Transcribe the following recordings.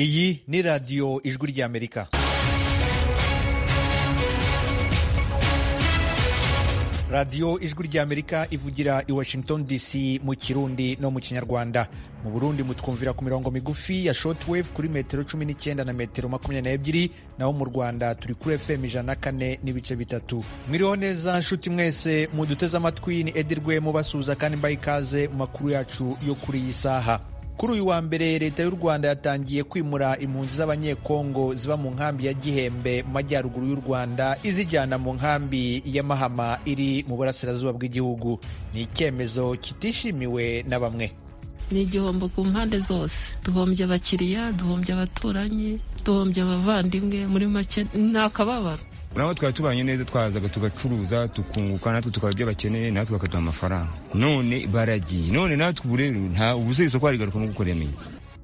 iyi ni radiyo ijwi ry'amerika radiyo ijwi ry'amerika ivugira i washington dc mu kirundi no mu kinyarwanda mu burundi mutwumvira ku mirongo migufi ya shortwave kuri metero cumi n'icyenda na metero makumyabiri n'ebyiri naho mu rwanda turi kuri fm ijana na kane n'ibice bitatu mwiriho neza nshuti mwese muduteze amatwi ni edi rwemo basuhuza kandi mbaha ikaze mu makuru yacu yo kuri iyi saha kuri uyu wa mbere leta y'u rwanda yatangiye kwimura impunzi z'abanyekongo ziba mu nkambi ya gihembe mu majyaruguru y'u rwanda izijyana mu nkambi ya mahama iri mu burasirazuba bw'igihugu ni icyemezo kitishimiwe na bamwe ni igihombo ku mpande zose duhombye abakiriya duhombye abaturanyi duhombye abavandimwe muri make ni akababaro urabona twari tubanye neza twazaga tugacuruza tukunguka natwe tukaba ibyo bakeneye natwe bakaduha amafaranga none baragiye none natwe ubu rero nta ubuze isoko harigaruka no gukorera iki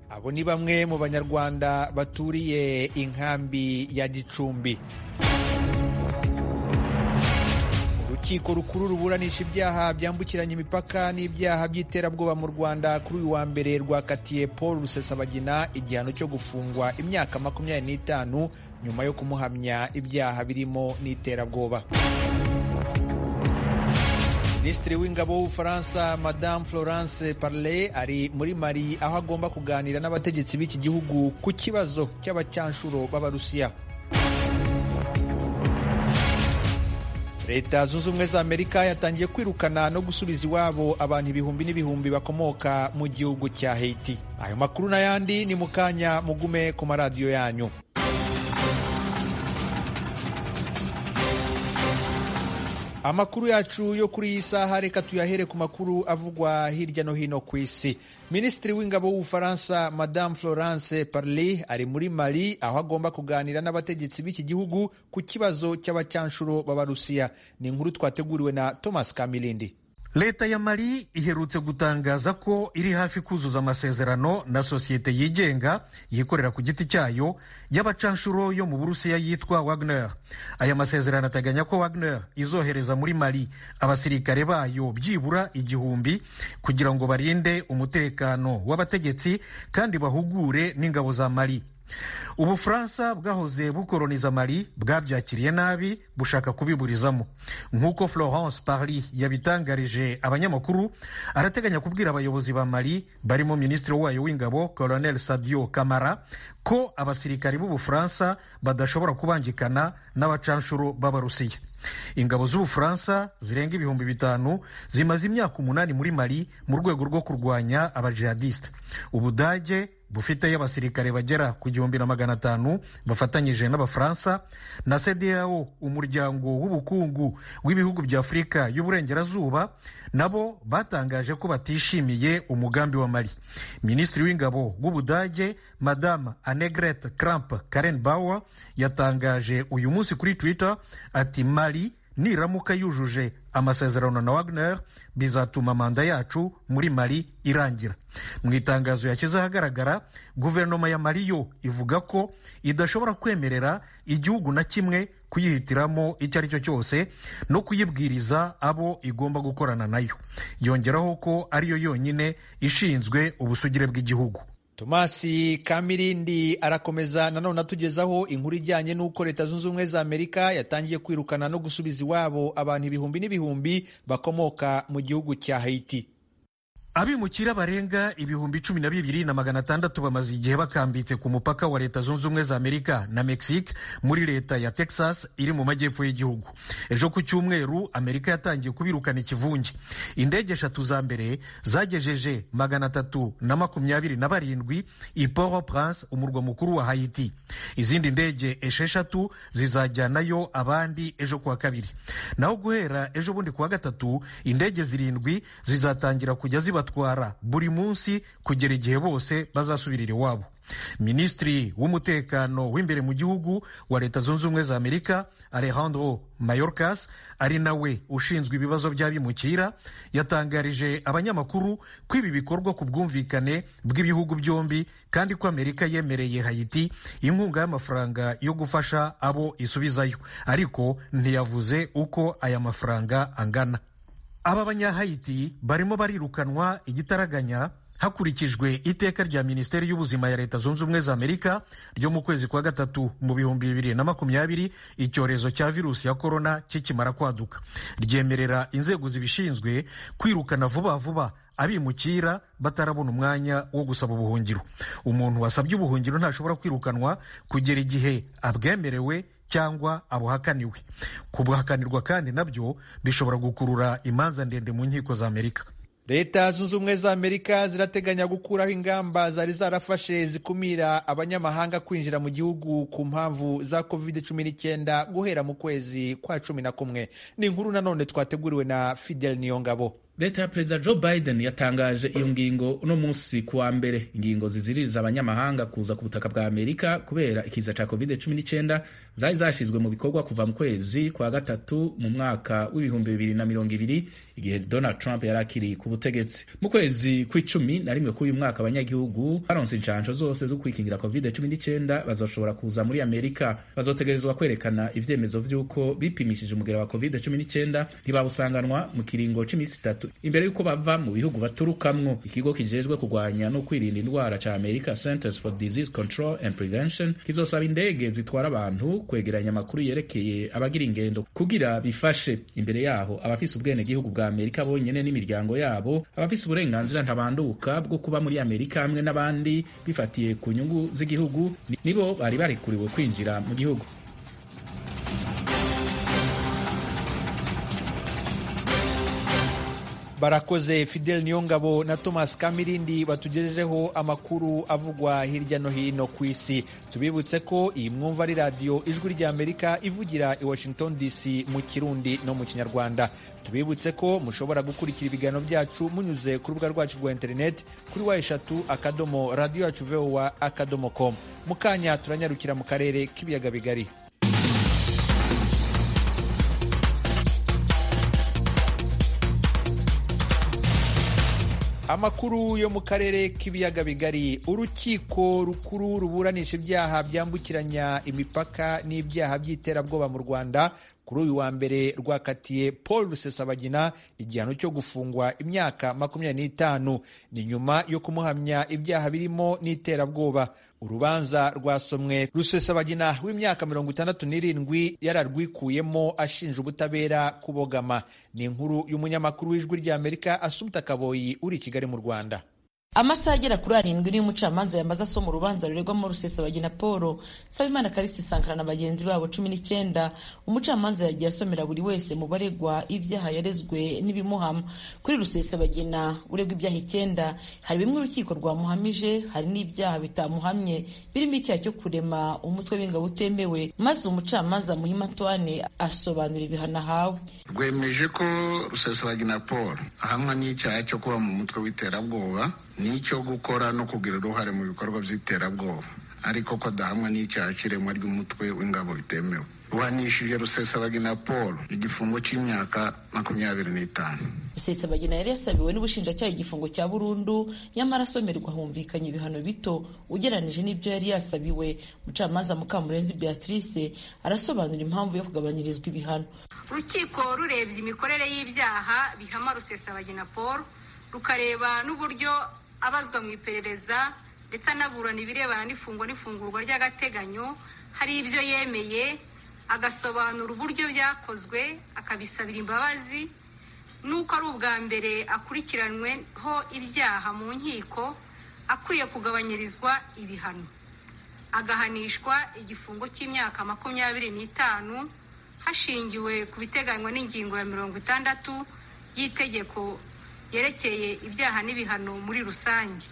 abo ni bamwe mu banyarwanda baturiye inkambi ya gicumbi urukiko rukuru ruburanisha ibyaha byambukiranya imipaka n'ibyaha by'iterabwoba mu rwanda kuri uyu wa mbere rwakatiye paul rusesabagina igihano cyo gufungwa imyaka makumyabiri n'itanu nyuma yo kumuhamya ibyaha birimo n'iterabwoba minisitiri w'ingabo w'ubufaransa madamu florence parle ari muri mari aho agomba kuganira n'abategetsi b'iki gihugu ku kibazo cy'abacanshuro b'abarusiya leta zunze ubumwe za amerika yatangiye kwirukana no gusubiza iwabo abantu ibihumbi n'ibihumbi bakomoka mu gihugu cya haiti ayo makuru n'ayandi ni mu kanya mugume ku maradiyo yanyu amakuru yacu yo kuri iyi saha reka tuyahere ku makuru avugwa hirya no hino ku isi minisitiri w'ingabo w'ubufaransa madame florence parly ari muri mali aho agomba kuganira n'abategetsi b'iki gihugu ku kibazo cy'abacanshuro b'abarusiya ni inkuru twateguriwe na thomas kamilindi leta ya mali iherutse gutangaza ko iri hafi kuzuza amasezerano na sosiyete yigenga yikorera ku giti cyayo y'abacanshuro yo mu burusiya yitwa wagner aya masezerano ateganya ko wagner izohereza muri mali abasirikare bayo byibura igihumbi kugira ngo barinde umutekano w'abategetsi kandi bahugure n'ingabo za mali ubufaransa bwahoze bukoroniza mali bwabyakiriye nabi bushaka kubiburizamo nk'uko florence parly yabitangarije abanyamakuru arateganya kubwira abayobozi ba mali barimo minisitiri wayo w'ingabo colonel sadio kamara ko abasirikari b'ubufaransa badashobora kubangikana n'abacanshuro b'abarusiya ingabo z'ubufaransa zirenga ibihumbi bitanu zimaze imyaka umunani muri mali mu rwego rwo kurwanya abajihadisite ubudage bufiteyo abasirikare bagera ku gihumbi na magana atanu bafatanyije n'abafaransa na cdao umuryango w'ubukungu w'ibihugu bya afurika y'uburengerazuba nabo batangaje ko batishimiye umugambi wa mali minisitiri w'ingabo w'ubudage madame annegret kramp karenbauer yatangaje uyu munsi kuri twitter ati mali niramuka yujuje amasezerano na wagner bizatuma manda yacu muri mali irangira mu itangazo yashyize ahagaragara guverinoma ya mali yo ivuga ko idashobora kwemerera igihugu na kimwe kuyihitiramo icyo ari cyo cyose no kuyibwiriza abo igomba gukorana nayo yongeraho ko ariyo yonyine ishinzwe ubusugire bw'igihugu tomasi kamirindi arakomeza nanone atugezaho inkuru ijyanye n'uko leta zunze ubumwe za amerika yatangiye kwirukana no gusubiza iwabo abantu ibihumbi n'ibihumbi bakomoka mu gihugu cya haiti abimukira barenga ibihumbi cumi na bibiri na magana atandatu bamaze igihe bakambitse ku mupaka wa leta zunze ubumwe za amerika na mexique muri leta ya texas iri mu majyepfo y'igihugu ejo ku cyumweru amerika yatangiye kubirukana ikivunge indege eshatu za mbere zagejeje magana atatu na makumyabiri na barindwi i port au prince umurwa mukuru wa haiti izindi ndege esheshatu zizajyanayo abandi ejo kuwa kabiri naho guhera ejo bundi kuwa gatatu indege zirindwi zizatangira kujya ziba batwara buri munsi kugera igihe bose bazasubirira iwabo minisitiri w'umutekano w'imbere mu gihugu wa leta zunze ubumwe za amerika alejandro mayorkas ari nawe ushinzwe ibibazo by'abimukira yatangarije abanyamakuru ko ibi bikorwa ku bwumvikane bw'ibihugu byombi kandi ko amerika yemereye hayiti inkunga y'amafaranga yo gufasha abo isubizayo ariko ntiyavuze uko aya mafaranga angana aba banyahayiti barimo barirukanwa igitaraganya hakurikijwe iteka rya minisiteri y'ubuzima ya leta zunze ubumwe za amerika ryo mu kwezi kwa gatatu mu bihumbi bibiri na makumyabiri icyorezo cya virusi ya korona kikimara kwaduka ryemerera inzego zibishinzwe kwirukana vuba vuba abimukira batarabona umwanya wo gusaba ubuhungiro umuntu wasabye ubuhungiro ntashobora kwirukanwa kugera igihe abwemerewe cyangwa abuhakaniwe kubuhakanirwa kandi nabyo bishobora gukurura imanza ndende mu nkiko za amerika leta zunze ubumwe za amerika zirateganya gukuraho ingamba zari zarafashe zikumira abanyamahanga kwinjira mu gihugu ku mpamvu za covid 19 guhera mu kwezi kwa cumi na kumwe ni inkuru nanone twateguriwe na fidel niyongabo leta ya perezida joe biden yatangaje iyo ngingo uno munsi ku wa mbere ingingo ziziririza abanyamahanga kuza ku butaka bwa amerika kubera ikiza cya covid 19 zari zashyizwe mu bikorwa kuva mu kwezi kwa gatatu mu mwaka w'ibihumbi bibiri na mirongo ibiri igihe donald trump yari akiri ku butegetsi mu kwezi kw'icumi na rimwe k'uyu mwaka abanyagihugu baronse inshansho zose zo kwikingira covid 19 bazoshobora kuza muri amerika bazotegerezwa kwerekana ibyemezo by'uko bipimishije umugera wa covid 19 ntibabusanganwa mu kiringo cy'iminsi itatu imbere y'uko bava mu bihugu baturukamwo ikigo kijejwe kurwanya no kwirinda indwara cya america centers for disease control and prevention kizosaba indege zitwara abantu kwegeranya amakuru yerekeye abagira ingendo kugira bifashe imbere yaho abafise ubwenegihugu bwa amerika bonyene n'imiryango yabo abafise uburenganzira ntabanduka bwo kuba muri amerika hamwe n'abandi bifatiye ku nyungu z'igihugu nibo bari barikuriwe kwinjira mu gihugu barakoze fidel niyongabo na thomas kamirindi batugejejeho amakuru avugwa hirya no hino ku isi tubibutse ko iyi mwumva ari radiyo ijwi ry'amerika ivugira i washington dc mu kirundi no mu kinyarwanda tubibutse ko mushobora gukurikira ibiganiro byacu munyuze ku rubuga rwacu rwa interineti kuri wa eshatu akadomo radiyo yacu vowa akadomo komu mu kanya turanyarukira mu karere k'ibiyaga bigari amakuru yo mu karere k'ibiyaga bigari urukiko rukuru ruburanisha ibyaha byambukiranya imipaka n'ibyaha by'iterabwoba mu rwanda kuri uyu wa mbere rwakatiye paul rusesabagina igihano cyo gufungwa imyaka makumyabiri n'itanu ni nyuma yo kumuhamya ibyaha birimo n'iterabwoba urubanza rwasomwe rusesabagina w'imyaka mirongo itandatu n'irindwi yararwikuyemo ashinja ubutabera kubogama ni inkuru y'umunyamakuru w'ijwi ry'amerika asumta kaboyi uri i kigali mu rwanda amasaha agera kuri arindwi niyo umucamanza yamaze asoma urubanza ruregwamo rusesabagina paul nsabimana karisi sankara na bagenzi babo cumi n'icyenda umucamanza yagiye asomera buri wese mu baregwa ibyaha yarezwe n'ibimuhama kuri rusesabagina uregwa ibyaha icyenda hari bimwe urukiko rwamuhamije hari n'ibyaha bitamuhamye birimo icyaha cyo kurema umutwe w'ingabo utemewe maze umucamanza muhima antoine asobanura ibihano ahawe rwemeje ko rusesabagina paul ahamwa n'icyaha cyo kuba mu mutwe w'iterabwoba n'icyo gukora no kugira uruhare mu bikorwa by'iterabwoba ariko ko adahamwa n'icyaha cy'iremwa ry'umutwe w'ingabo bitemewe ruhanishije rusesabagina paul igifungo cy'imyaka makumyabiri n'itanu rusesabagina yari yasabiwe n'ubushinjacyaha igifungo cya burundu nyamara asomerwa humvikanye ibihano bito ugereranije n'ibyo yari yasabiwe mucamanza mukamurenzi beatrice arasobanura impamvu yo kugabanyirizwa ibihano urukiko rurebye imikorere y'ibyaha bihama rusesabagina paul rukareba n'uburyo abazwa mu iperereza ndetse anaburana ibirebana n'ifungwa n'ifungurwa ry'agateganyo hari ibyo yemeye agasobanura uburyo byakozwe akabisabira imbabazi n'uko ari ubwa mbere akurikiranweho ibyaha mu nkiko akwiye kugabanyirizwa ibihano agahanishwa igifungo cy'imyaka makumyabiri n'itanu hashingiwe ku biteganywa n'ingingo ya mirongo itandatu y'itegeko yerekeye ibyaha n'ibihano muri rusange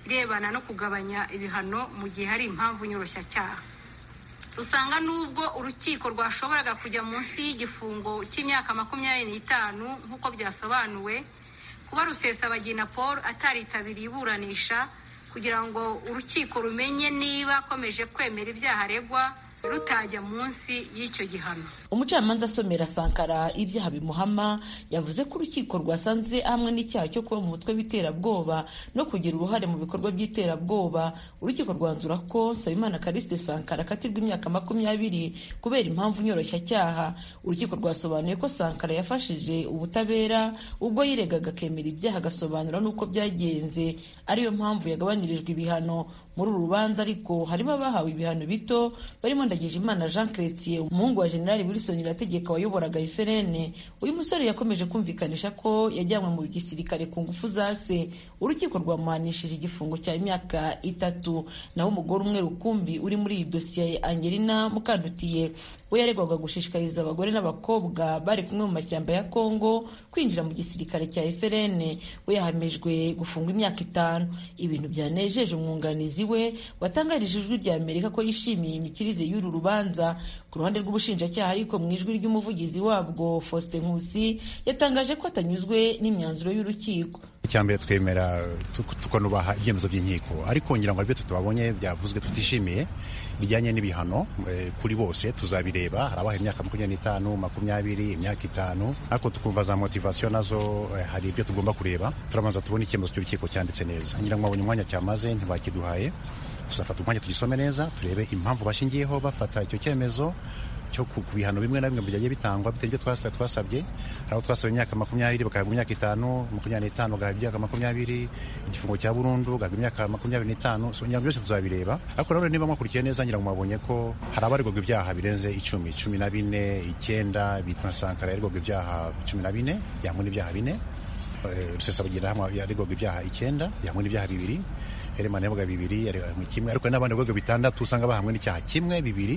irebana no kugabanya ibihano mu gihe hari impamvu nyoroshyacyaha usanga n'ubwo urukiko rwashoboraga kujya munsi y'igifungo cy'imyaka makumyabiri n'itanu nk'uko byasobanuwe kuba rusesabagina paul ataritabiriye iburanisha kugira ngo urukiko rumenye niba akomeje kwemera ibyaha aregwa rutajya munsi y'icyo gihano umucamanza asomera sankara ibyaha bimuhama yavuze ko urukiko rwasanze hamwe n'icyaha cyo kuba mu mutwe w'iterabwoba no kugira uruhare mu bikorwa by'iterabwoba urukiko rwanzura ko nsabimana kariste sankara akatirwa imyaka makumyabiri kubera impamvu nyoroshyacyaha urukiko rwasobanuye ko sankara yafashije ubutabera ubwo yiregaga akemera ibyaha agasobanura n'uko byagenze ariyo mpamvu yagabanyirijwe ibihano muri uru rubanza ariko harimo abahawe ibihano bito barimo Ndagijimana Jean Chrétien umuhungu wa General Wilson Irategeka wayoboraga Iferene uyu musore yakomeje kumvikanisha ko yajyanywe mu gisirikare ku ngufu za se urukiko rwamuhanishije igifungo cya imyaka itatu naho umugore umwe rukumbi uri muri iyi dosiye ya Angelina Mukandutiye we yaregwaga gushishikariza abagore n'abakobwa bari kumwe mu mashyamba ya Kongo kwinjira mu gisirikare cya Iferene we yahamijwe gufungwa imyaka itanu ibintu byanejeje umwunganizi we watangarije ijwi rya Amerika ko yishimiye imikirize y'uru rubanza ku ruhande rw'ubushinjacyaha ariko mu ijwi ry'umuvugizi wabwo Faustin Nkusi yatangaje ko atanyuzwe n'imyanzuro y'urukiko cyambere twemera tukanubaha ibyemezo by'inkiko ariko ngira ngo aribyo tutabonye byavuzwe tutishimiye bijyanye n'ibihano kuri bose tuzabireba hari abahaye imyaka makumyabiri n'itanu makumyabiri imyaka itanu ariko tukumva za motivasiyo nazo hari ibyo tugomba kureba turabanza tubona icyemezo cy'urukiko cyanditse neza ngira ngo babonye umwanya cyamaze ntibakiduhaye tuzafata umwanya tugisome neza turebe impamvu bashingiyeho bafata icyo cyemezo cyo ku bihano bimwe na bimwe byagiye bitangwa bitewe n'ibyo twasabye twasabye hari aho twasabye imyaka makumyabiri bagahabwa imyaka itanu makumyabiri n'itanu bagahabwa imyaka makumyabiri igifungo cya burundu bagahabwa imyaka makumyabiri n'itanu so ngira ngo byose tuzabireba ariko nanone niba mwakurikiye neza ngira ngo mwabonye ko hari abaregwaga ibyaha birenze icumi cumi na bine icyenda bitwa sankara yaregwaga ibyaha cumi na bine yangwa n'ibyaha bine rusesabagina yaregwaga ibyaha icyenda yangwa n'ibyaha bibiri heremana yavuga bibiri mu kimwe ariko n'abandi bivuga bitandatu usanga bahamwe n'icyaha kimwe bibiri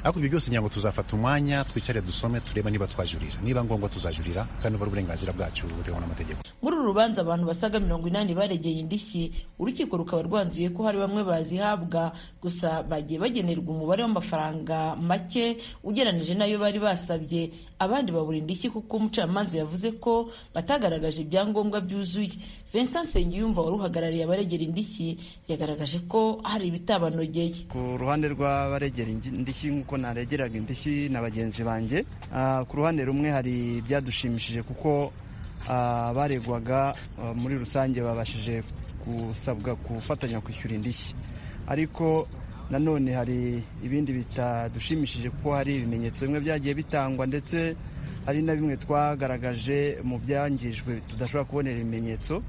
ariko ibyo byose ngira ngo tuzafata umwanya twicare dusome tureba niba twajurira niba ngombwa tuzajurira kandi uva uburenganzira bwacu buteganywa n'amategeko muri uru rubanza abantu basaga mirongo inani baregeye indishyi urukiko rukaba rwanzuye ko hari bamwe bazihabwa gusa bagiye bagenerwa umubare w'amafaranga make ugeranije n'ayo bari basabye abandi babura indishyi kuko umucamanza yavuze ko batagaragaje ibyangombwa byuzuye Vincent Nsengiyumva wari uhagarariye abaregera indishyi yagaragaje ko hari ibitabanogeye ku ruhande rw'abaregera indishyi nk'uko naregeraga indishyi na bagenzi banjye ku ruhande rumwe hari ibyadushimishije kuko baregwaga muri rusange babashije gusabwa gufatanya kwishyura indishyi ariko nanone hari ibindi bitadushimishije kuko hari ibimenyetso bimwe byagiye bitangwa ndetse hari na bimwe twagaragaje mu byangijwe tudashobora kubonera ibimenyetso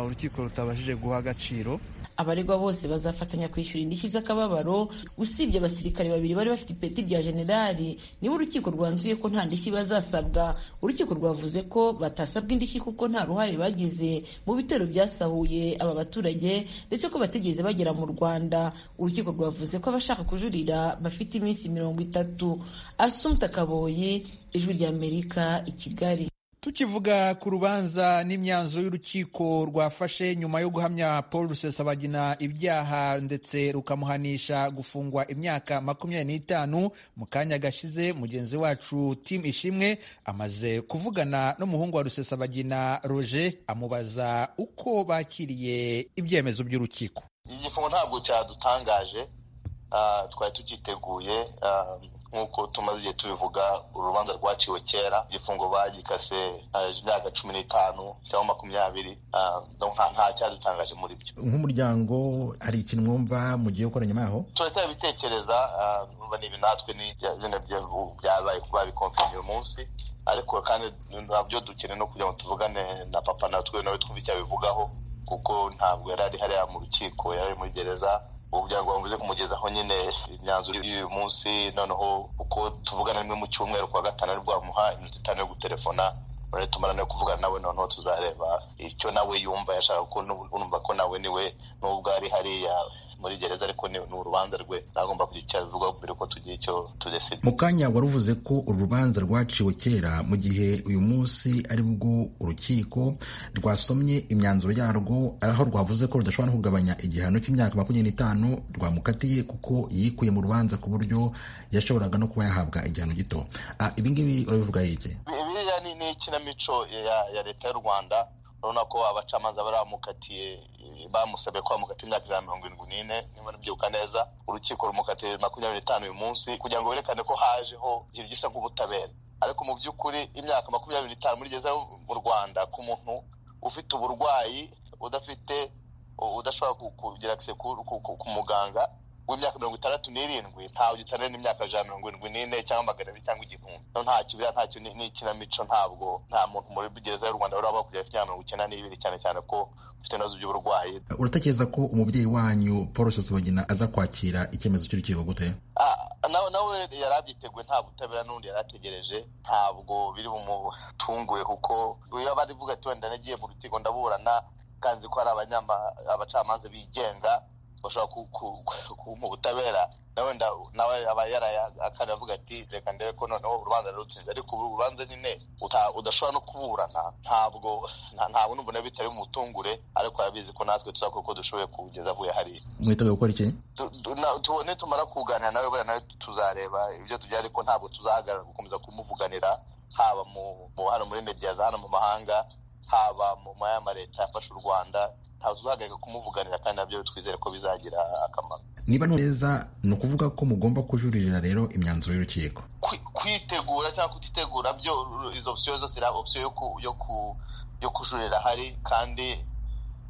urukiko rutabashije guha agaciro abaregwa bose bazafatanya kwishyura indishyi z'akababaro usibye abasirikare babiri bari bafite ipeti rya generali niba urukiko rwanzuye ko nta ndishyi bazasabwa urukiko rwavuze ko batasabwa indishyi kuko nta ruhare bagize mu bitero byasahuye aba baturage ndetse ko batigeze bagera mu rwanda urukiko rwavuze ko abashaka kujurira bafite iminsi mirongo itatu asumta kaboyi ijwi ry'amerika i kigali tukivuga ku rubanza n'imyanzuro y'urukiko rwafashe nyuma yo guhamya paul rusesabagina ibyaha ndetse rukamuhanisha gufungwa imyaka makumyabiri n'itanu mu kanya gashize mugenzi wacu tim ishimwe amaze kuvugana n'umuhungu wa rusesabagina roger amubaza uko bakiriye ibyemezo by'urukiko igifungo ntabwo cyadutangaje twari tucyiteguye nk'uko tumaze igihe tubivuga urubanza rwaciwe kera igifungo bagikase imyaka cumi n'itanu cyangwa makumyabiri nta cyadutangaje muri byo nk'umuryango hari ikintu mwumva mugiye gukora nyuma yaho turacyabitekereza numva ni ibi natwe byabaye babikomfanye uyu munsi ariko kandi nabyo dukeneye no kugira ngo tuvugane na papa natwe nawe twumve icyo abivugaho kuko ntabwo yari ari hariya mu rukiko yari muri gereza umuryango wavuze kumugezaho nyine imyanzuro y'uyu munsi noneho uko tuvugana rimwe mu cyumweru kuwa gatanu aribwo bamuha iminota itanu yo gutelefona none tumara no kuvugana nawe noneho tuzareba icyo nawe yumva yashaka ko urumva ko nawe niwe n'ubwo ari hariya muri gereza ariko ni urubanza rwe nagomba kugira icyo abivuga mbere ko tugira icyo tudesida mu kanya wari uvuze ko urubanza rwaciwe kera mu gihe uyu munsi ari bwo urukiko rwasomye imyanzuro yarwo aho rwavuze ko rudashobora no kugabanya igihano cy'imyaka makumyabiri n'itanu rwamukatiye kuko yikuye mu rubanza ku buryo yashoboraga no kuba yahabwa igihano gito ibingibi urabivuga yiki biriya ni ikinamico ya leta y'u rwanda urabona ko abacamanza baramukatiye bamusabye ko bamukatiye imyaka ijana na mirongo irindwi n'ine niba nibyibuka neza urukiko rumukatiye makumyabiri n'itanu uyu munsi kugira ngo berekane ko hajeho ikintu gisa nk'ubutabera ariko mu by'ukuri imyaka makumyabiri n'itanu murigeze mu rwanda ku muntu ufite uburwayi udafite udashobora kugira akise ku muganga w'imyaka mirongo itandatu n'irindwi ntawe ugitanira n'imyaka ijana mirongo irindwi n'ine cyangwa magana abiri cyangwa igihumbi no ntacyo biriya ntacyo ni ikinamico ntabwo nta muntu muri gereza y'u rwanda uraba kugera imyaka mirongo icyenda n'ibiri cyane cyane ko ufite ibibazo by'uburwayi uratekereza ko umubyeyi wanyu paul sosabagina aza kwakira icyemezo cy'urukiko gute nawe yari abyiteguye nta butabera n'ubundi yari ategereje ntabwo biri bumutunguye kuko iyo bari vuga ati wenda nagiye mu rukiko ndaburana kanzi ko hari abacamanza bigenga bashobora kumpa ubutabera na wenda nawe aba yarayakana avuga ati reka ndebe ko noneho urubanza rurutsinze ariko ubu urubanza nyine udashobora no kuburana ntabwo ntabwo n'umbona bitari mu butungure ariko arabizi ko natwe tuzakora uko dushoboye kugeza avuye hariya mwiteguye gukora iki tubone tumara kuganira nawe buriya nawe tuzareba ibyo tugira ariko ntabwo tuzahagarara gukomeza kumuvuganira haba mu hano muri mediyaza hano mu mahanga haba mu mayama leta yafashe u rwanda ntazuhagarika kumuvuganira kandi nabyo twizere ko bizagira akamaro niba neza ni ukuvuga ko mugomba kujuririra rero imyanzuro y'urukiko kwitegura cyangwa kutitegura byo izo opsiyo zose iriya opsiyo yo kujurira hari kandi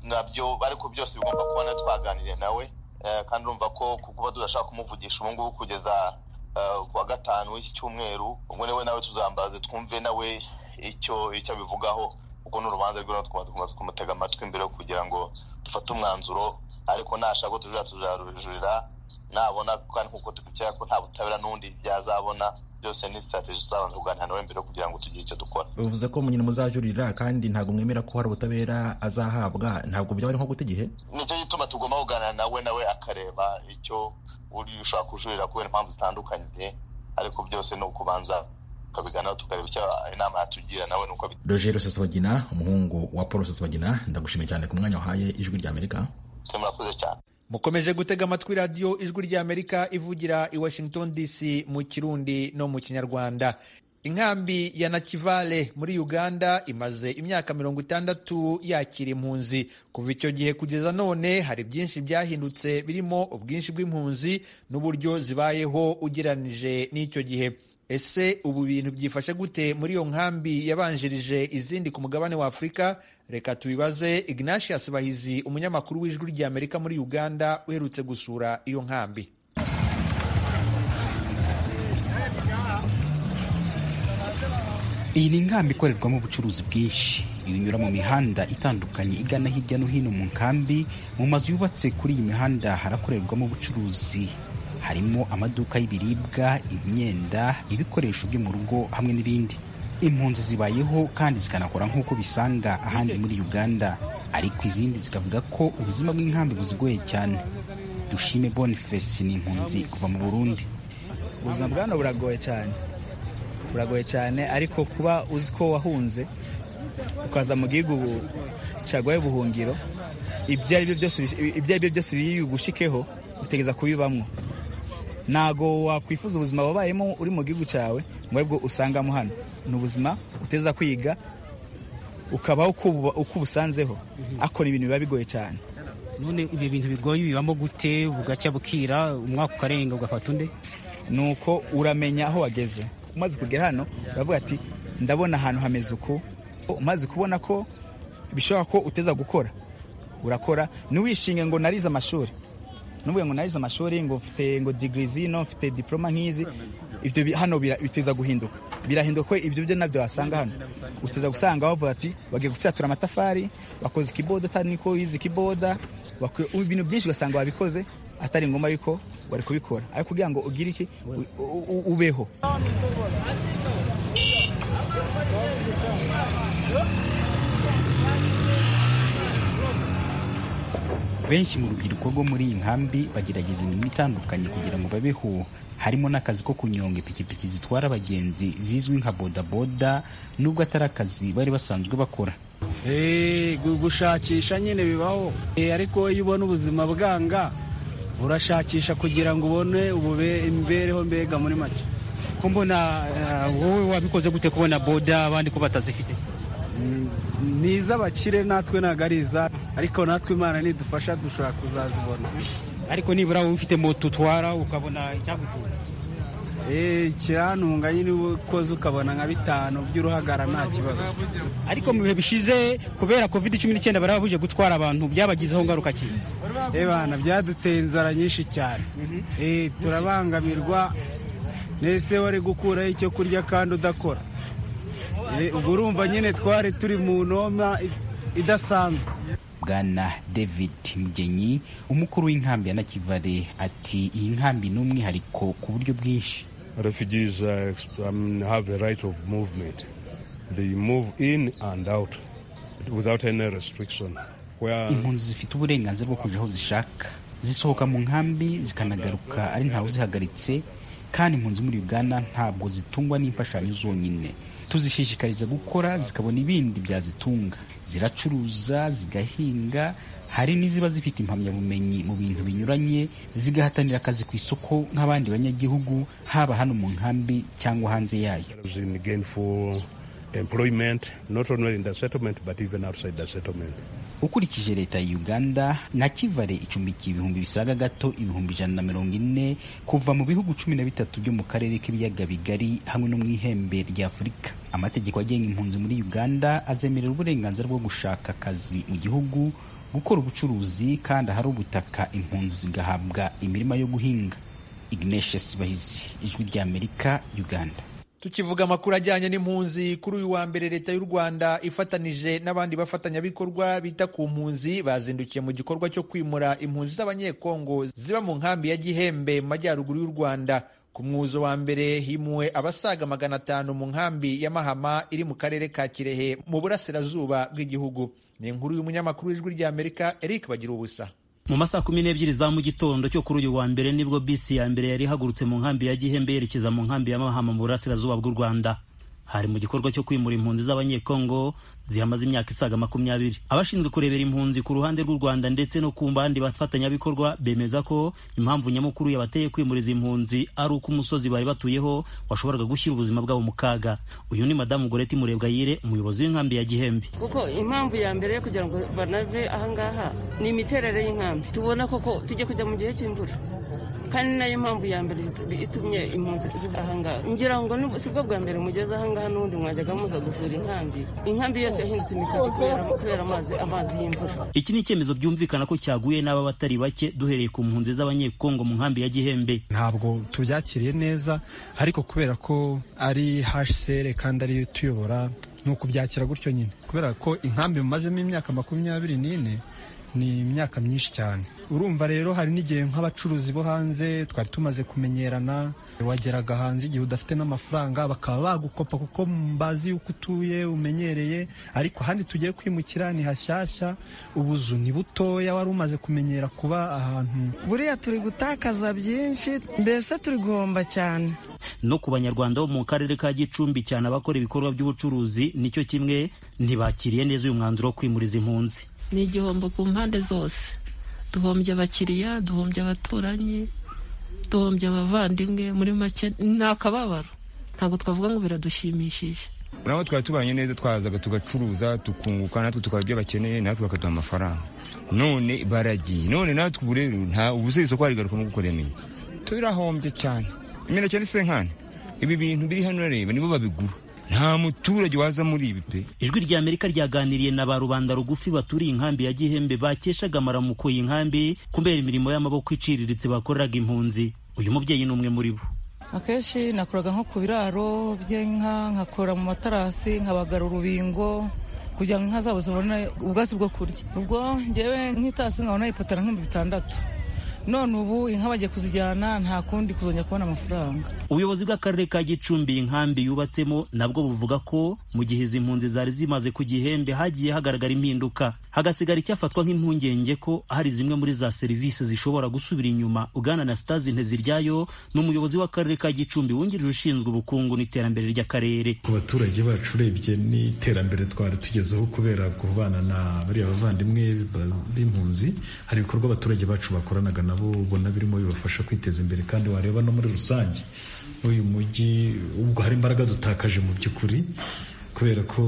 nabyo ariko byose bigomba kubona twaganiriye nawe kandi urumva ko kuba tudashaka kumuvugisha ubu ngubu kugeza kuwa gatanu w'iki cyumweru ubwo niwe nawe tuzambaze twumve nawe icyo icyo abivugaho kuko ni urubanza rw'iwe twaba kumutega amatwi mbere kugira ngo dufate umwanzuro ariko nashaka ko tujurira tuzarujurira nabona kandi kuko dukurikira ko nta butabera n'undi byazabona byose ni sitarategi tuzabanza kuganira nawe mbere kugira ngo tugire icyo dukora bivuze ko nyine muzajurira kandi ntabwo mwemera ko hari ubutabera azahabwa ntabwo byaba ari nko guta igihe nicyo gituma tugomba kuganira nawe nawe akareba icyo ushobora kujurira kubera impamvu zitandukanye ariko byose ni ukubanza tukabiganiraho tukareba icyo inama yatugira nawe nuko bita Roger Rusesabagina umuhungu wa Paul Rusesabagina ndagushimiye cyane ku mwanya wahaye ijwi ry'Amerika murakoze cyane mukomeje gutega amatwi radiyo ijwi ry'Amerika ivugira i Washington DC mu kirundi no mu kinyarwanda inkambi ya nakivale muri uganda imaze imyaka mirongo itandatu yakira impunzi kuva icyo gihe kugeza none hari byinshi byahindutse birimo ubwinshi bw'impunzi n'uburyo zibayeho ugeranije n'icyo gihe ese ubu bintu byifashe gute muri iyo nkambi yabanjirije izindi ku mugabane wa afurika reka tubibaze ignatius bahizi umunyamakuru w'ijwi ry'amerika muri uganda uherutse gusura iyo nkambi iyi ni inkambi ikorerwamo ubucuruzi bwinshi ibinyura mu mihanda itandukanye igana hirya no hino mu nkambi mu mazu yubatse kuri iyi mihanda harakorerwamo ubucuruzi harimo amaduka y'ibiribwa imyenda ibikoresho byo mu rugo hamwe n'ibindi impunzi zibayeho kandi zikanakora nk'uko bisanga ahandi muri uganda ariko izindi zikavuga ko ubuzima bw'inkambi buzigoye cyane dushime boniface ni impunzi kuva mu burundi ubuzima bwa hano buragoye cyane buragoye cyane ariko kuba uzi ko wahunze ukaza mu gihugu caguye ubuhungiro ibyo ari byo byose biri bugushikeho utegereza kubibamwo ntago wakwifuza ubuzima wabayemo uri mu gihugu cyawe ngo aribwo usangamo hano ni ubuzima uteza kwiga ukabaho uko ubusanzeho ariko ni ibintu biba bigoye cyane none ibyo bintu bigoye bibamo gute bugacya bukira umwaka ukarenga ugafata undi ni uko uramenya aho wageze umaze kugera hano uravuga ati ndabona ahantu hameze uku umaze kubona ko bishobora ko uteza gukora urakora ntiwishinge ngo narize amashuri nuvuga ngo narize amashuri ngo mfite ngo digiri zino mfite diporoma nk'izi ibyo hano biteza guhinduka birahinduka ko ibyo byo nabyo wasanga hano uteza gusanga bavuga ati bagiye gufyatura amatafari bakoze ikiboda atari niko wize ikiboda ibintu byinshi ugasanga wabikoze atari ngombwa ariko wari kubikora ariko kugira ngo ugire iki ubeho benshi mu rubyiruko rwo muri iyi nkambi bagerageza imirimo itandukanye kugira ngo babeho harimo n'akazi ko kunyonga ipikipiki zitwara abagenzi zizwi nka bodaboda nubwo atari akazi bari basanzwe bakora gushakisha nyine bibaho ariko iyo ubona ubuzima bwanga urashakisha kugira ngo ubone imibereho mbega muri make ko mbona wowe wabikoze gute kubona boda abandi ko batazifite ni iz'abakire natwe ntabwo ari iza ariko natwe imana nidufasha dushobora kuzazibona ariko nibura wowe ufite moto utwara ukabona icyagutunga ikirantunga nyine ukoze ukabona nka bitanu by'uruhagara nta kibazo ariko mu bihe bishize kubera covid cumi n'icyenda bari babuje gutwara abantu byabagizeho ngaruka ki ebana byaduteye inzara nyinshi cyane Eh, turabangamirwa nese wari gukuraho icyo kurya kandi udakora Eh, ubwo urumva nyine twari turi mu noma i- idasanzwe bwana david mgenyi umukuru w'inkambi ya nakivale ati iyi nkambi ni umwihariko ku buryo bwinshi Refugees uh, um, have a right of movement. They move in and out without any restriction. Where impunzi zifite uburenganzira bwo kujya aho zishaka zisohoka mu nkambi zikanagaruka ari ntawe uzihagaritse kandi impunzi muri uganda ntabwo zitungwa n'imfashanyo zonyine tuzishishikariza gukora zikabona ibindi byazitunga ziracuruza zigahinga hari n'iziba zifite impamyabumenyi mu bintu binyuranye zigahatanira akazi ku isoko nk'abandi banyagihugu haba hano mu nkambi cyangwa hanze yayo There's in gainful employment, not only in the settlement, but even outside the settlement. ukurikije leta ya uganda nakivale icumbikiye ibihumbi bisaga gato ibihumbi ijana na mirongo ine kuva mu bihugu cumi na bitatu byo mu karere k'ibiyaga bigari hamwe no mu ihembe rya afurika amategeko agenga impunzi muri uganda azemerera uburenganzira bwo gushaka akazi mu gihugu gukora ubucuruzi kandi ahari ubutaka impunzi zigahabwa imirima yo guhinga igneshe sibahizi ijwi ry'amerika uganda tukivuga amakuru ajyanye n'impunzi kuri uyu wa mbere leta y'u rwanda ifatanije n'abandi bafatanyabikorwa bita ku mpunzi bazindukiye mu gikorwa cyo kwimura impunzi z'abanyekongo ziba mu nkambi ya gihembe mu majyaruguru y'u rwanda ku mwuzo wa mbere himuwe abasaga magana atanu mu nkambi ya mahama iri mu karere ka kirehe mu burasirazuba bw'igihugu ni inkuru y'umunyamakuru w'ijwi ry'amerika eric bagira ubusa mu masaha kumi n'ebyiri za mu gitondo cyo kuri uyu wa mbere nibwo bisi ya mbere yari ihagurutse mu nkambi ya gihembe yerekeza mu nkambi ya mahama mu burasirazuba bw'u rwanda hari mu gikorwa cyo kwimura impunzi z'abanyekongo zihamaze imyaka isaga makumyabiri abashinzwe kurebera impunzi ku ruhande rw'u rwanda ndetse no ku mbandi bafatanyabikorwa bemeza ko impamvu nyamukuru yabateye kwimuriza impunzi ari uko umusozi bari batuyeho washoboraga gushyira ubuzima bwabo mu kaga uyu ni madamu goreti murebwayire umuyobozi w'inkambi ya gihembe kuko impamvu ya mbere yo kugira ngo banave ahangaha ni imiterere y'inkambi tubona koko tujya kujya mu gihe cy'imvura kandi ni nayo mpamvu ya mbere itumye impunzi ziva ahangaha ngira ngo n'ubu- si bwo bwa mbere mugeze ahangaha n'ubundi mwajyaga muza gusura inkambi inkambi yose yahindutse imikoki kubera kubera amazi amazi y'imvura iki ni icyemezo byumvikana ko cyaguye n'aba batari bake duhereye ku mpunzi z'abanyekongo mu nkambi ya gihembe ntabwo tubyakiriye neza ariko kubera ko ari hsr kandi ariyo tuyobora ni ukubyakira gutyo nyine kubera ko inkambi mumazemo imyaka makumyabiri n'ine ni imyaka myinshi cyane urumva rero hari n'igihe nk'abacuruzi bo hanze twari tumaze kumenyerana wageraga hanze igihe udafite n'amafaranga bakaba bagukopa kuko mbazi yuko utuye umenyereye ariko ahandi tugiye kwimukira ni hashyashya ubuzu ni butoya wari umaze kumenyera kuba ahantu buriya turi gutakaza byinshi mbese turi guhomba cyane no ku banyarwanda bo mu karere ka gicumbi cyane abakora ibikorwa by'ubucuruzi nicyo kimwe ntibakiriye neza uyu mwanzuro wo kwimuriza impunzi ni igihombo ku mpande zose duhombye abakiriya duhombye abaturanyi duhombye abavandimwe muri make ni akababaro ntabwo twavuga ngo biradushimishije nabo twari tubanye neza twazaga tugacuruza tukunguka natwe tukaba ibyo bakeneye natwe bakaduha amafaranga none baragiye none natwe ubu rero nta ubu se isoko warigarukamo gukorera imineke turahombye cyane imineke ni senkani ibi bintu biri hano reba nibo babigura nta muturage waza muri ibi pe ijwi rya amerika ryaganiriye na ba rubanda rugufi baturiye inkambi ya gihembe bakeshaga amaramuko iyi nkambi kubera imirimo y'amaboko iciriritse bakoreraga impunzi uyu mubyeyi ni umwe muri bo akenshi nakoraga nko ku biraro by'inka nkakora mu matarasi nkabagara urubingo kugira ngo inka zabo zibone ubwatsi bwo kurya ubwo ngewe nk'itasi nkabona ipatara nk'ibihumbi bitandatu none ubu inka bagiye kuzijyana nta kundi kuzongera kubona amafaranga ubuyobozi bw'akarere ka gicumbi inkambi yubatsemo nabwo buvuga ko mu gihe izi mpunzi zari zimaze ku gihembe hagiye hagaragara impinduka hagasigara icyafatwa nk'impungenge ko hari zimwe muri za serivisi zishobora gusubira inyuma ugana na sitazi nteziryayo ni umuyobozi w'akarere ka gicumbi wungirije ushinzwe ubukungu n'iterambere ry'akarere ku baturage bacu urebye n'iterambere twari tugezeho kubera kubana na bariya bavandimwe ba- b'impunzi hari ibikorwa abaturage bacu bakoranaga nabo ubona birimo bibafasha kwiteza imbere kandi wareba no muri rusange uyu mujyi ubwo hari imbaraga dutakaje mu by'ukuri kubera ko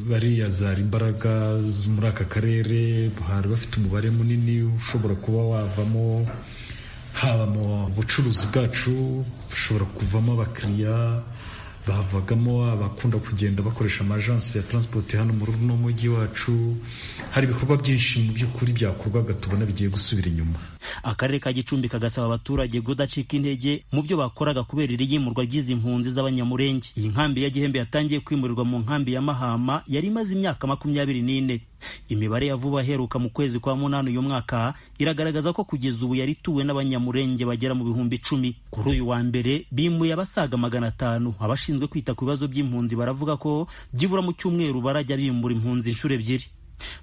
bariya zari imbaraga zo muri aka karere hari bafite umubare munini ushobora kuba wavamo haba mu bucuruzi bwacu bushobora kuvamo abakiriya bavagamo abakunda kugenda bakoresha amajansi ya taransipoti hano muri uno mujyi wacu hari ibikorwa byinshi mu by'ukuri byakorwaga tubona bigiye gusubira inyuma akarere ka gicumbi kagasaba abaturage kudacika intege mu byo bakoraga kubera iriyimurwa ry'izi mpunzi z'abanyamurenge iyi nkambi ya gihembe yatangiye kwimurirwa mu nkambi ya mahama yari imaze imyaka makumyabiri n'ine imibare ya vuba aheruka mu kwezi kwa munani uyu mwaka iragaragaza ko kugeza ubu yari ituwe n'abanyamurenge bagera mu bihumbi icumi kuri uyu wa mbere bimuye abasaga magana atanu abashinzwe kwita ku bibazo by'impunzi baravuga ko byibura mu cyumweru barajya bimura impunzi inshuro ebyiri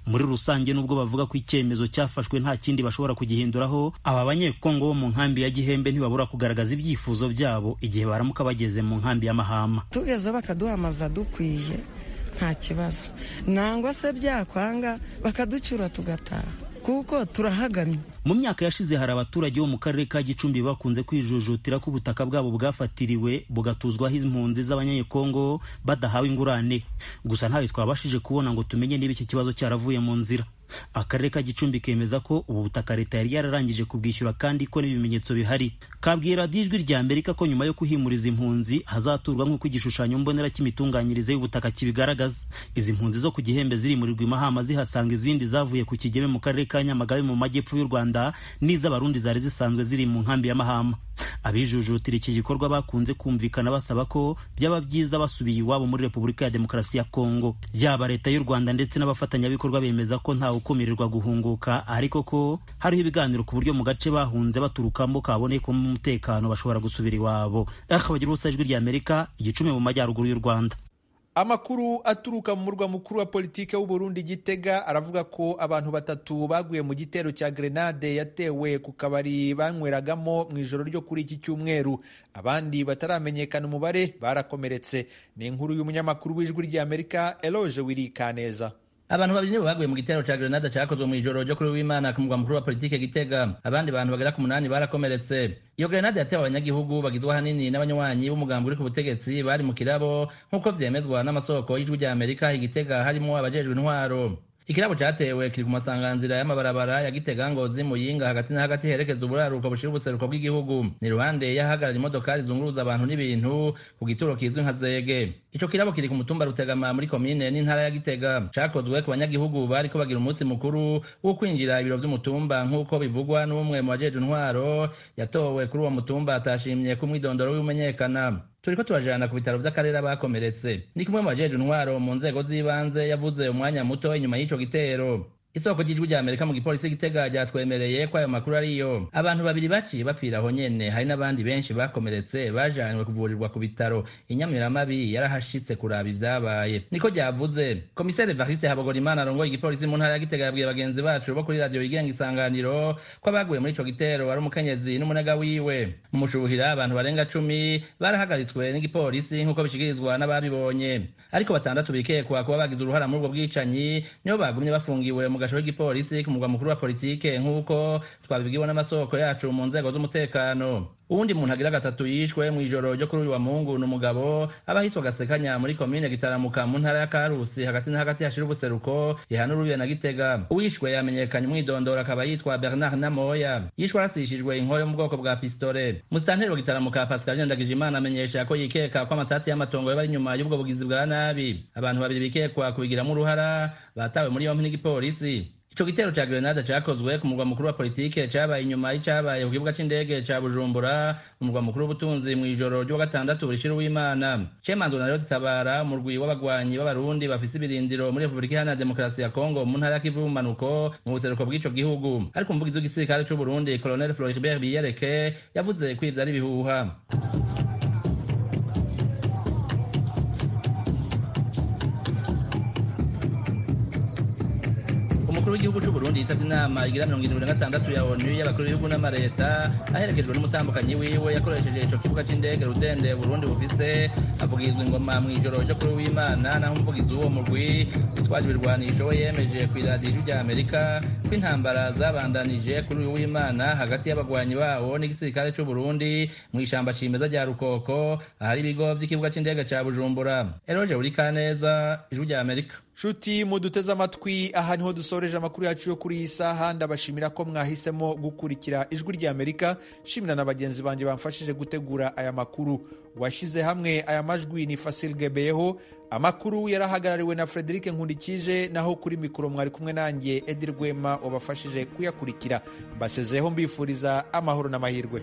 muri rusange nubwo bavuga ko icyemezo cyafashwe nta kindi bashobora kugihinduraho aba banyekongo bo mu nkambi ya gihembe ntibabura kugaragaza ibyifuzo byabo igihe baramuka bageze mu nkambi ya mahama tugeze bakaduhamaza dukwiye nta kibazo nangwa se byakwanga bakaducyura tugataha kuko turahagamye mu myaka yashize hari abaturage bo mu karere ka gicumbi bakunze kwijujutira ko ubutaka bwabo bwafatiriwe bugatuzwaho impunzi z'abanyekongo badahawe ingurane gusa ntayo twabashije kubona ngo tumenye niba iki kibazo cyaravuye mu nzira akarere ka gicumbi kemeza ko ubu butaka leta yari yararangije kubwishyura kandi ko n'ibimenyetso bihari kabwira ijwi rya amerika ko nyuma yo kuhimuriza impunzi hazaturwa nk'uko igishushanyo mbonera cy'imitunganyirize y'ubutaka kibigaragaza izi mpunzi zo ku gihembe zirimurirwa imahama zihasanga izindi zavuye ku kigeme mu karere ka nyamagabe mu majyepfo y'u rwanda n'iz'abarundi zari zisanzwe ziri mu nkambi ya mahama abijujutira iki gikorwa bakunze kumvikana basaba ko byaba byiza basubiye iwabo muri repubulika ya demokarasi ya kongo yaba leta y'u rwanda ndetse n'abafatanyabikorwa bemeza ko ntawe ukumirirwa guhunguka ariko ko hariho ibiganiro ku buryo mu gace bahunze baturukamo kabonekamo umutekano bashobora gusubira iwabo akabagira ubusa ijwi ry'amerika igicumi mu majyaruguru y'u rwanda amakuru aturuka mu murwa mukuru wa politiki w'uburundi gitega aravuga ko abantu batatu baguye mu gitero cya grenade yatewe ku kabari banyweragamo mu ijoro ryo kuri iki cyumweru abandi bataramenyekana umubare barakomeretse ni inkuru y'umunyamakuru w'ijwi ry'amerika eloge wirikaneza abantu babiri nibo baguye mu gitero cya grenade cyakozwe mu ijoro ryo kuri w'imana ku mugwa mukuru wa politiki gitega abandi bantu bagera ku munani barakomeretse iyo grenade yatewe abanyagihugu bagizwe ahanini n'abanywanyi b'umugambi uri ku butegetsi bari mu kirabo nk'uko byemezwa n'amasoko y'ijwi rya amerika igitega harimo abajejwe intwaro ikirabo cyatewe kiri ku masanganzira y'amabarabara ya gitega ngozi muyinga hagati na hagati herekeza uburaruko bushira ubuseruko bw'igihugu ni ruhande y'ahagarara imodokari zunguruza abantu n'ibintu ku gituro kizwi nka zege ico kirabo kiri ku mutumba rutegama muri komine n'intara ya gitega cakozwe ku banyagihugu bariko bagira umunsi mukuru wo kwinjira ibiro vy'umutumba nk'uko bivugwa n'umwe mu bajeje intwaro yatowe kuri uwo mutumba atashimye ko umwidondoro w'imenyekana turiko turajana ku bitaro vy'akarere abakomeretse ni kumwe mu bajeje intwaro mu nzego z'ibanze yavuze umwanya muto inyuma y'ico gitero isoko ry'ijwi rya amerika mu gipolisi gitega ryatwemereye ko ayo makuru ariyo abantu babiri baciye bapfira aho nyene hari n'abandi benshi bakomeretse bajanywe kuvurirwa ku bitaro inyamiramabi yarahashitse kuraba ivyabaye niko ryavuze komiseri varise habogorimana arongoye igipolisi mu ntara ya gitega yabwiye bagenzi bacu bo kuri radiyo yigenga isanganiro ko abaguye muri ico gitero ari umukenyezi n'umunega wiwe mu mushuhira abantu barenga cumi barahagaritswe n'igipolisi nk'uko bishikirizwa n'ababibonye ariko batandatu bikekwa kuba bagize uruhara muri ubwo bwicanyi nibo bagumye bafungiwe mu gasho k'igipolisi ku mugwa mukuru wa politike nk'uko twabibwiwe n'amasoko yacu mu nzego z'umutekano uwundi muntu agira gatatu yishwe mu ijoro ryo kuri uyu wa mungu ni umugabo aba ahitwa gasekanya muri komine gitaramuka mu ntara ya karusi hagati na hagati hashira ubuseruko ihana urubiye na gitega uwishwe yamenyekanye umwidondoro akaba yitwa bernard namoya yishwe arasishijwe inkoyo yo mu bwoko bwa pistole musitanteri wa gitaramuka pascal nyandagijimana amenyesha ko yikeka ko amatati y'amatongo yaba ari inyuma y'ubwo bugizi bwa nabi abantu babiri bikekwa kubigiramo uruhara batawe muri yompi n'igipolisi ico gitero ca grenade cakozwe ku murwa mukuru wa politike cabaye inyuma y'icabaye ku kibuga c'indege ca bujumbura umurwa mukuru w'ubutunzi mu ijoro ry'uwa gatandatu burishira uw'imana cemanzwe na tabara umurwi w'abagwanyi b'abarundi bafise ibirindiro muri repubulika iharanira demokarasi ya kongo mu ntara ya kivu bumanuko mu buseruko bw'ico gihugu ariko umuvugizi w'igisirikare c'uburundi colonel floribert biyereke yavuze ko ivyo ari ibihuha umukuru w'igihugu cy'u Burundi yitavye inama igira mirongo irindwi na gatandatu ya ONU y'abakuru b'ibihugu n'amareta aherekejwe n'umutambukanyi wiwe yakoresheje ico kibuga c'indege Rudende Burundi bufise avugirizwa ingoma mw'ijoro ryo kuri w'Imana naho umuvugizi w'uwo murwi twaje ibirwanisho we yemeje ku iradiyo rya amerika ko intambara zabandanije kuri uyu w'imana hagati y'abagwanyi bawo n'igisirikare cy'u Burundi mu ishyamba cimeza rya rukoko ahari ibigo by'ikibuga cy'indege cya bujumbura eroje burikaneza ijwi rya amerika nshuti muduteze amatwi aha niho dusoreje amakuru yacu yo kuri iyi saha ndabashimira ko mwahisemo gukurikira ijwi ry'amerika nshimira na bagenzi banjye bamfashije gutegura aya makuru washyize hamwe aya majwi ni fasil gebeyeho amakuru yarahagarariwe na frederic nkundikije naho kuri mikoro mwari kumwe nanjye edi rwema wabafashije kuyakurikira mbasezeho mbifuriza amahoro n'amahirwe